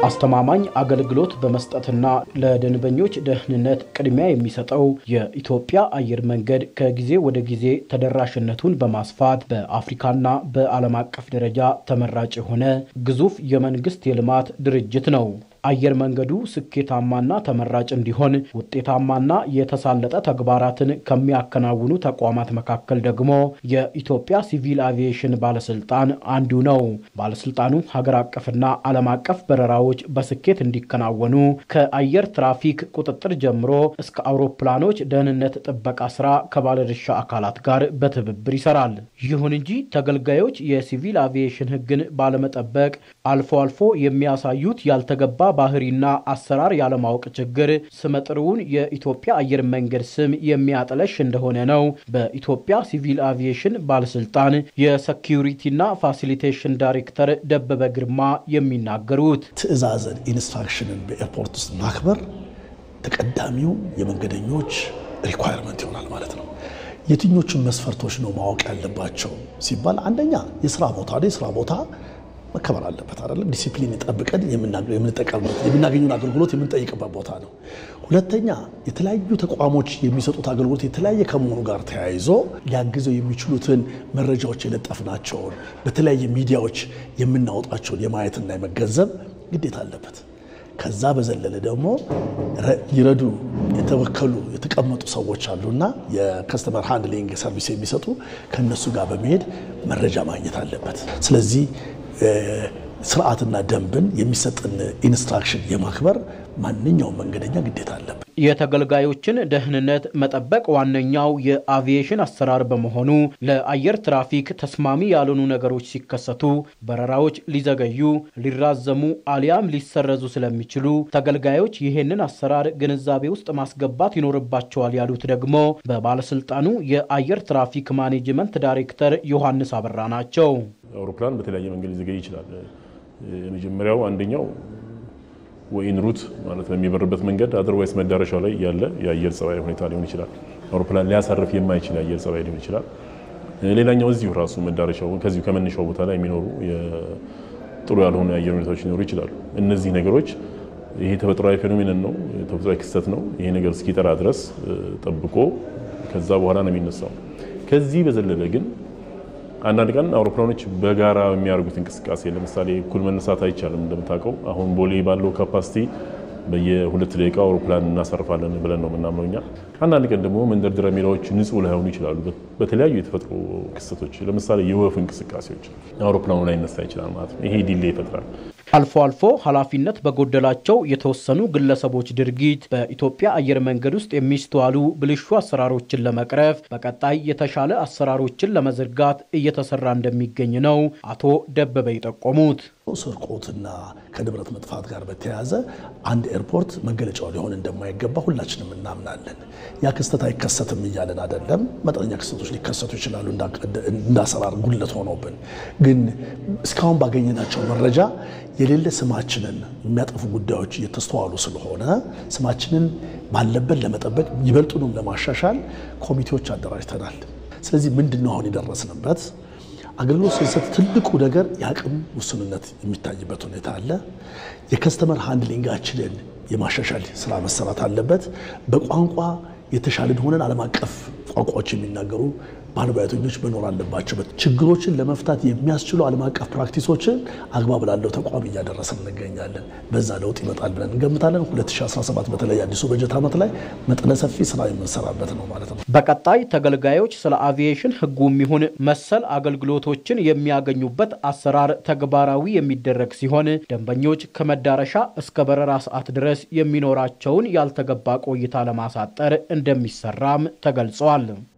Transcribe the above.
አስተማማኝ አገልግሎት በመስጠትና ለደንበኞች ደህንነት ቅድሚያ የሚሰጠው የኢትዮጵያ አየር መንገድ ከጊዜ ወደ ጊዜ ተደራሽነቱን በማስፋት በአፍሪካና በዓለም አቀፍ ደረጃ ተመራጭ የሆነ ግዙፍ የመንግስት የልማት ድርጅት ነው። አየር መንገዱ ስኬታማና ተመራጭ እንዲሆን ውጤታማና የተሳለጠ ተግባራትን ከሚያከናውኑ ተቋማት መካከል ደግሞ የኢትዮጵያ ሲቪል አቪዬሽን ባለስልጣን አንዱ ነው። ባለስልጣኑ ሀገር አቀፍና ዓለም አቀፍ በረራዎች በስኬት እንዲከናወኑ ከአየር ትራፊክ ቁጥጥር ጀምሮ እስከ አውሮፕላኖች ደህንነት ጥበቃ ስራ ከባለድርሻ አካላት ጋር በትብብር ይሰራል። ይሁን እንጂ ተገልጋዮች የሲቪል አቪዬሽን ሕግን ባለመጠበቅ አልፎ አልፎ የሚያሳዩት ያልተገባ ባህሪና አሰራር ያለማወቅ ችግር ስመጥሩውን የኢትዮጵያ አየር መንገድ ስም የሚያጠለሽ እንደሆነ ነው በኢትዮጵያ ሲቪል አቪዬሽን ባለስልጣን የሰኪዩሪቲና ፋሲሊቴሽን ዳይሬክተር ደበበ ግርማ የሚናገሩት። ትዕዛዝን ኢንስትራክሽንን በኤርፖርት ውስጥ ማክበር ተቀዳሚው የመንገደኞች ሪኳየርመንት ይሆናል ማለት ነው። የትኞቹን መስፈርቶች ነው ማወቅ ያለባቸው ሲባል አንደኛ የስራ ቦታ የስራ ቦታ መከበር አለበት አይደለም። ዲሲፕሊን ጠብቀን የምንጠቀምበት የምናገኘውን አገልግሎት የምንጠይቅበት ቦታ ነው። ሁለተኛ የተለያዩ ተቋሞች የሚሰጡት አገልግሎት የተለያየ ከመሆኑ ጋር ተያይዞ ሊያግዘው የሚችሉትን መረጃዎች የለጠፍናቸውን በተለያየ ሚዲያዎች የምናወጣቸውን የማየትና የመገንዘብ ግዴታ አለበት። ከዛ በዘለለ ደግሞ ሊረዱ የተወከሉ የተቀመጡ ሰዎች አሉና የከስተመር ሃንድሊንግ ሰርቪስ የሚሰጡ ከእነሱ ጋር በመሄድ መረጃ ማግኘት አለበት። ስለዚህ ስርዓትና ደንብን የሚሰጥን ኢንስትራክሽን የማክበር ማንኛውም መንገደኛ ግዴታ አለበት። የተገልጋዮችን ደህንነት መጠበቅ ዋነኛው የአቪዬሽን አሰራር በመሆኑ ለአየር ትራፊክ ተስማሚ ያልሆኑ ነገሮች ሲከሰቱ በረራዎች ሊዘገዩ፣ ሊራዘሙ አሊያም ሊሰረዙ ስለሚችሉ ተገልጋዮች ይህንን አሰራር ግንዛቤ ውስጥ ማስገባት ይኖርባቸዋል ያሉት ደግሞ በባለስልጣኑ የአየር ትራፊክ ማኔጅመንት ዳይሬክተር ዮሐንስ አበራ ናቸው። አውሮፕላን በተለያየ መንገድ ሊዘገይ ይችላል። የመጀመሪያው አንደኛው ወይን ሩት ማለት በሚበርበት መንገድ አድርዋይስ መዳረሻው ላይ ያለ የአየር ጸባይ ሁኔታ ሊሆን ይችላል። አውሮፕላን ሊያሳርፍ የማይችል የአየር ጸባይ ሊሆን ይችላል። ሌላኛው እዚሁ ራሱ መዳረሻው ከዚሁ ከመነሻው ቦታ ላይ የሚኖሩ ጥሩ ያልሆኑ የአየር ሁኔታዎች ሊኖሩ ይችላሉ። እነዚህ ነገሮች ይሄ ተፈጥሯዊ ፌኖሜንን ነው፣ ተፈጥሯዊ ክስተት ነው። ይሄ ነገር እስኪጠራ ድረስ ጠብቆ ከዛ በኋላ ነው የሚነሳው። ከዚህ በዘለለ ግን አንዳንድ ቀን አውሮፕላኖች በጋራ የሚያደርጉት እንቅስቃሴ ለምሳሌ እኩል መነሳት አይቻልም። እንደምታውቀው አሁን ቦሌ ባለው ካፓሲቲ በየሁለት ደቂቃ አውሮፕላን እናሰርፋለን ብለን ነው የምናምነው እኛ። አንዳንድ ቀን ደግሞ መንደርደሪያ ሜዳዎች ንጹህ ላይሆኑ ይችላሉ። በተለያዩ የተፈጥሮ ክስተቶች ለምሳሌ የወፍ እንቅስቃሴዎች አውሮፕላኑ ላይ ይነሳ ይችላል ማለት ነው። ይሄ ዲሌ ይፈጥራል። አልፎ አልፎ ኃላፊነት በጎደላቸው የተወሰኑ ግለሰቦች ድርጊት በኢትዮጵያ አየር መንገድ ውስጥ የሚስተዋሉ ብልሹ አሰራሮችን ለመቅረፍ በቀጣይ የተሻለ አሰራሮችን ለመዘርጋት እየተሰራ እንደሚገኝ ነው አቶ ደበበ የጠቆሙት። ስርቆትና ከንብረት መጥፋት ጋር በተያያዘ አንድ ኤርፖርት መገለጫው ሊሆን እንደማይገባ ሁላችንም እናምናለን። ያ ክስተት አይከሰትም እያለን አይደለም። መጠነኛ ክስተቶች ሊከሰቱ ይችላሉ እንዳሰራር ጉድለት ሆኖብን፣ ግን እስካሁን ባገኘናቸው መረጃ የሌለ ስማችንን የሚያጠፉ ጉዳዮች እየተስተዋሉ ስለሆነ ስማችንን ባለበት ለመጠበቅ ይበልጡንም ለማሻሻል ኮሚቴዎች አደራጅተናል። ስለዚህ ምንድን ነው አሁን የደረስንበት? አገልግሎት ስንሰጥ ትልቁ ነገር የአቅም ውስንነት የሚታይበት ሁኔታ አለ። የከስተመር ሃንድሊንጋችንን የማሻሻል ስራ መሰራት አለበት። በቋንቋ የተሻለን ሆነን ዓለም አቀፍ ቋንቋዎች የሚናገሩ ባለሙያተኞች መኖር አለባቸው። ችግሮችን ለመፍታት የሚያስችሉ ዓለም አቀፍ ፕራክቲሶችን አግባብ ላለው ተቋም እያደረስን እንገኛለን። በዛ ለውጥ ይመጣል ብለን እንገምታለን። 2017 በተለይ አዲሱ በጀት ዓመት ላይ መጠነ ሰፊ ስራ የምንሰራበት ነው ማለት ነው። በቀጣይ ተገልጋዮች ስለ አቪዬሽን ሕጉም ይሁን መሰል አገልግሎቶችን የሚያገኙበት አሰራር ተግባራዊ የሚደረግ ሲሆን ደንበኞች ከመዳረሻ እስከ በረራ ሰዓት ድረስ የሚኖራቸውን ያልተገባ ቆይታ ለማሳጠር እንደሚሰራም ተገልጿል።